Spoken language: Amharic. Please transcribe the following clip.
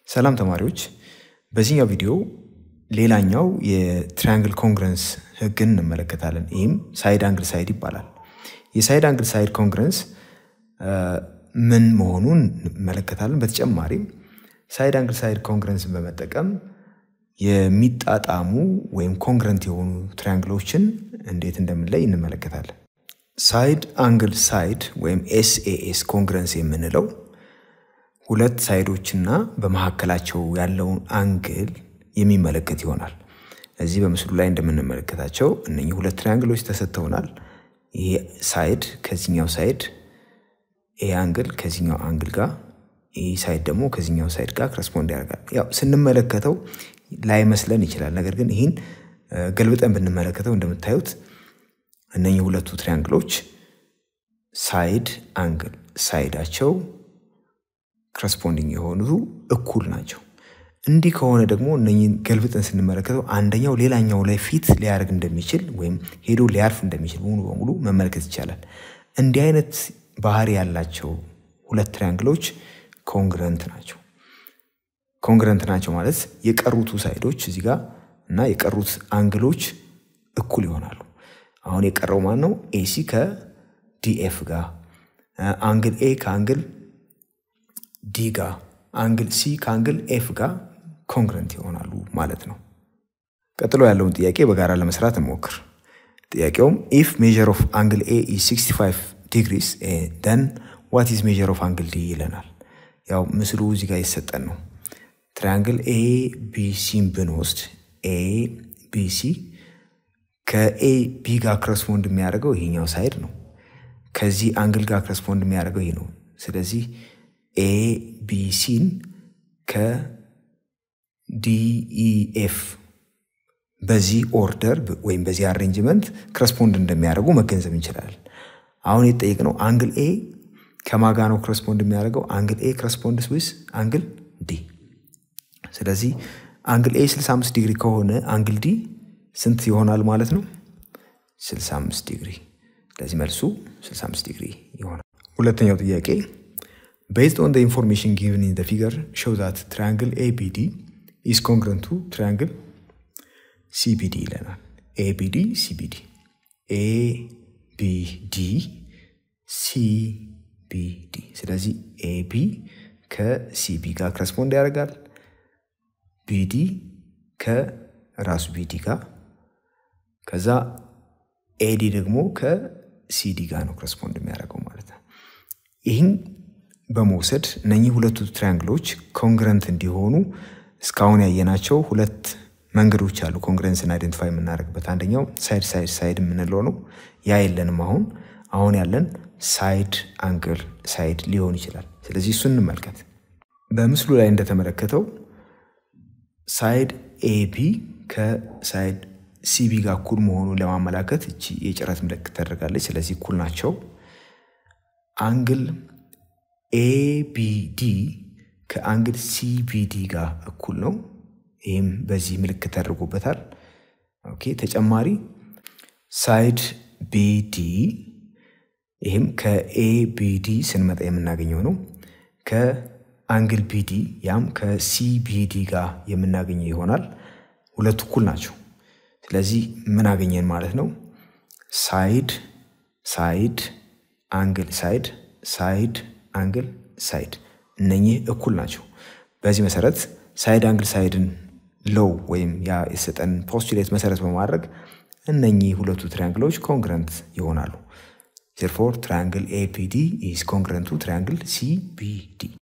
ሰላም ተማሪዎች፣ በዚህኛው ቪዲዮ ሌላኛው የትራያንግል ኮንግረንስ ህግን እንመለከታለን። ይህም ሳይድ አንግል ሳይድ ይባላል። የሳይድ አንግል ሳይድ ኮንግረንስ ምን መሆኑን እንመለከታለን። በተጨማሪም ሳይድ አንግል ሳይድ ኮንግረንስን በመጠቀም የሚጣጣሙ ወይም ኮንግረንት የሆኑ ትራያንግሎችን እንዴት እንደምንለይ እንመለከታለን። ሳይድ አንግል ሳይድ ወይም ኤስኤኤስ ኮንግረንስ የምንለው ሁለት ሳይዶችና በመካከላቸው ያለውን አንግል የሚመለከት ይሆናል። እዚህ በምስሉ ላይ እንደምንመለከታቸው እነኚህ ሁለት ትሪያንግሎች ተሰጥተውናል። ይሄ ሳይድ ከዚኛው ሳይድ ይሄ አንግል ከዚኛው አንግል ጋር ይህ ሳይድ ደግሞ ከዚኛው ሳይድ ጋር ክረስፖንድ ያደርጋል። ያው ስንመለከተው ላይመስለን ይችላል። ነገር ግን ይህን ገልብጠን ብንመለከተው እንደምታዩት እነኚህ ሁለቱ ትሪያንግሎች ሳይድ አንግል ሳይዳቸው ክረስፖንዲንግ የሆኑ እኩል ናቸው። እንዲህ ከሆነ ደግሞ እነኝህን ገልብጠን ስንመለከተው አንደኛው ሌላኛው ላይ ፊት ሊያደርግ እንደሚችል ወይም ሄዶ ሊያርፍ እንደሚችል ሙሉ በሙሉ መመልከት ይቻላል። እንዲህ አይነት ባህሪ ያላቸው ሁለት ትሪያንግሎች ኮንግረንት ናቸው። ኮንግረንት ናቸው ማለት የቀሩቱ ሳይዶች እዚህ ጋር እና የቀሩት አንግሎች እኩል ይሆናሉ። አሁን የቀረው ማን ነው? ኤሲ ከዲኤፍ ጋር፣ አንግል ኤ ከአንግል ዲ ጋር፣ አንግል ሲ ከአንግል ኤፍ ጋር ኮንግረንት ይሆናሉ ማለት ነው። ቀጥሎ ያለውን ጥያቄ በጋራ ለመስራት እንሞክር። ጥያቄውም ኢፍ ሜዥር ኦፍ አንግል ኤ ኢዝ 65 ዲግሪስ ደን ዋት ኢዝ ሜዥር ኦፍ አንግል ዲ ይለናል። ያው ምስሉ እዚህ ጋር ይሰጠን ነው። ትራያንግል ኤ ቢሲን ብንወስድ ኤ ቢሲ ከኤ ቢ ጋር ክረስፖንድ የሚያደርገው ይሄኛው ሳይድ ነው። ከዚህ አንግል ጋር ክረስፖንድ የሚያደርገው ይሄ ነው። ስለዚህ ኤ ቢሲን ከዲኢኤፍ በዚህ ኦርደር ወይም በዚህ አሬንጅመንት ክረስፖንድ እንደሚያደርጉ መገንዘብ እንችላለን። አሁን የተጠየቅነው አንግል ኤ ከማጋ ነው ክረስፖንድ የሚያደርገው። አንግል ኤ ክረስፖንድስ ዊዝ አንግል ዲ። ስለዚህ አንግል ኤ 65 ዲግሪ ከሆነ አንግል ዲ ስንት ይሆናል ማለት ነው? 65 ዲግሪ። ስለዚህ መልሱ 65 ዲግሪ ይሆናል። ሁለተኛው ጥያቄ ቤዝድ ኦን ኢንፎርሜሽን ጊቭን ኢን ፊገር ሾው ዛት ትራያንግል ኤቢዲ ኢዝ ኮንግረንት ቱ ትራያንግል ሲቢዲ ይለናል። ኤቢዲ ሲቢዲ ኤቢዲ ሲቢዲ። ስለዚህ ኤቢ ከሲቢ ጋር ክረስፖንድ ያደርጋል። ቢዲ ከራሱ ቢዲ ጋር ከዛ ኤዲ ደግሞ ከሲዲ ጋር ነው ክረስፖንድ የሚያደርገው ማለት ነው። ይህን በመውሰድ እነኚህ ሁለቱ ትሪያንግሎች ኮንግረንት እንዲሆኑ እስካሁን ያየናቸው ሁለት መንገዶች አሉ። ኮንግረንስን አይደንቲፋይ የምናደርግበት አንደኛው ሳይድ ሳይድ ሳይድ የምንለው ነው። ያ የለንም አሁን አሁን ያለን ሳይድ አንግል ሳይድ ሊሆን ይችላል። ስለዚህ እሱን እንመልከት። በምስሉ ላይ እንደተመለከተው ሳይድ ኤቢ ከሳይድ ሲቢ ጋር እኩል መሆኑን ለማመላከት እቺ የጭረት ምልክት ተደርጋለች። ስለዚህ እኩል ናቸው። አንግል ኤቢዲ ከአንግል ሲቢዲ ጋር እኩል ነው። ይህም በዚህ ምልክት ተደርጎበታል። ኦኬ ተጨማሪ ሳይድ ቢዲ ይህም ከኤቢዲ ስንመጣ የምናገኘው ነው። ከአንግል ቢዲ ያም ከሲቢዲ ጋር የምናገኘው ይሆናል። ሁለቱ እኩል ናቸው። ስለዚህ ምን አገኘን ማለት ነው? ሳይድ ሳይድ አንግል ሳይድ ሳይድ አንግል ሳይድ እነኚህ እኩል ናቸው። በዚህ መሰረት ሳይድ አንግል ሳይድን ሎው ወይም ያ የሰጠን ፖስቱሌት መሰረት በማድረግ እነኚህ ሁለቱ ትሪያንግሎች ኮንግረንት ይሆናሉ። ዜርፎር ትሪያንግል ኤፒዲ ኢዝ ኮንግረንት ቱ ትሪያንግል ሲቢዲ